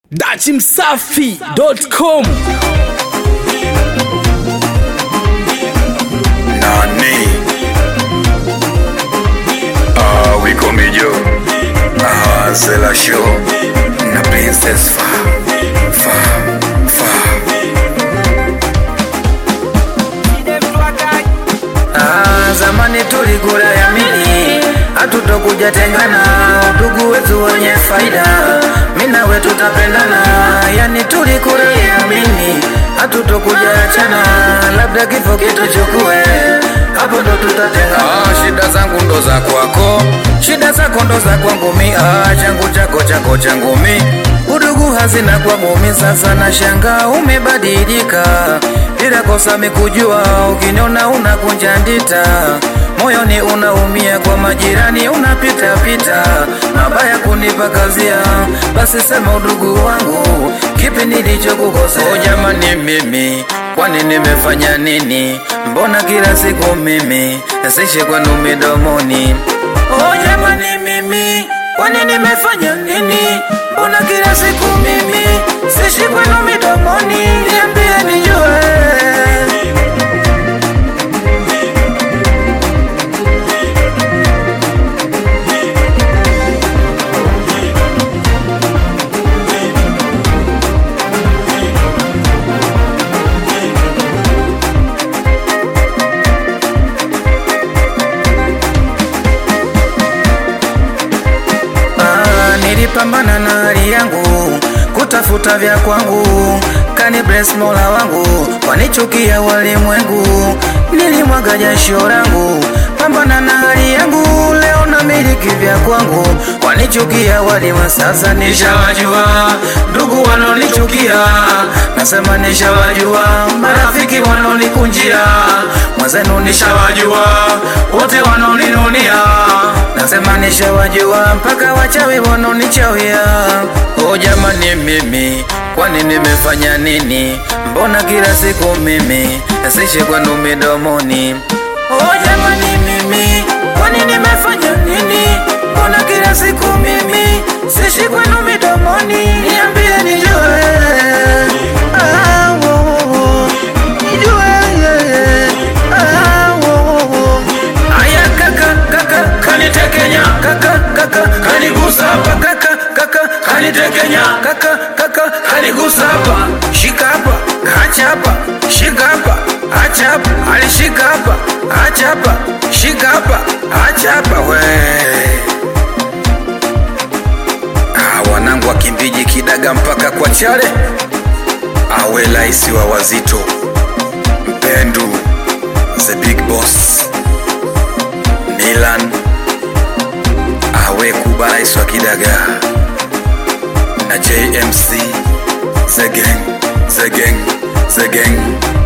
dachimsafi.com Nani? Ah, Wiko Mijo. Ah, Zela Show. Na Princess Fa. Fa. Fa. Ah, zamani tulikula yamini, hatutokuja tengana, udugu wetu wenye faida, mimi nawe tutapendana, yani tulikula yamini, hatutokuja achana, labda kifo kituchukue, hapo ndo tutatengana. Ah, shida zangu ndo za kwako. Shida zako ndo za kwangu mi, ah, changu chako chako changu mi, udugu hazina kwangu mi, sasa na shanga umebadilika, bila kosa mikujua, ukiniona unakunja ndita, moyoni unaumia, kwa majirani unapita pita, mabaya kunipa kazia, basi sema udugu wangu, kipi nilichokukosea? Oh, jamani mimi kwani nimefanya nini? Mbona kila siku mimi nasishi kwenu midomoni? Oh jamani mimi kwani nimefanya nini? Mbona kila siku mimi sishi kwenu midomoni? Niambie nijue. Ah, nilipambana na hali yangu kutafuta vya kwangu, kani bless mola wangu, wanichukia walimwengu, nilimwaga jasho langu, pambana na hali yangu, leo na miliki vya kwangu, wanichukia walimwengu, sasa nishawajua ndugu wanonichukia, nasema nishawajua marafiki wanonikunjia, mwenzenu nishawajua wote wanoninunia nasema nishawajua mpaka wachawi wanonichawia. O jamani, mimi kwani nimefanya nini? Mbona kila siku mimi nasishi kwenu midomoni? O jamani, mimi kwani nimefanya nini? Mbona kila siku mimi sishi kwenu midomoni? Niambie nijue. Ah, wo, wo, wo. Nijue, yeah, yeah. Ah, wo, wo, wo. Aya kaka kaka kanitekenya kaka kaka kanigusa hapa kaka kaka kanitekenya kaka kaka kanigusa hapa shika hapa acha hapa shika hapa acha hapa alishika hapa acha hapa shika hapa acha hapa we Ah, wanangu wakimbiji kidaga mpaka kwa chale. Awe laisi wa wazito. Mpendu. The big boss. Milan. Awe kuba laisi wa kidaga. Na JMC. The gang. The gang. The gang.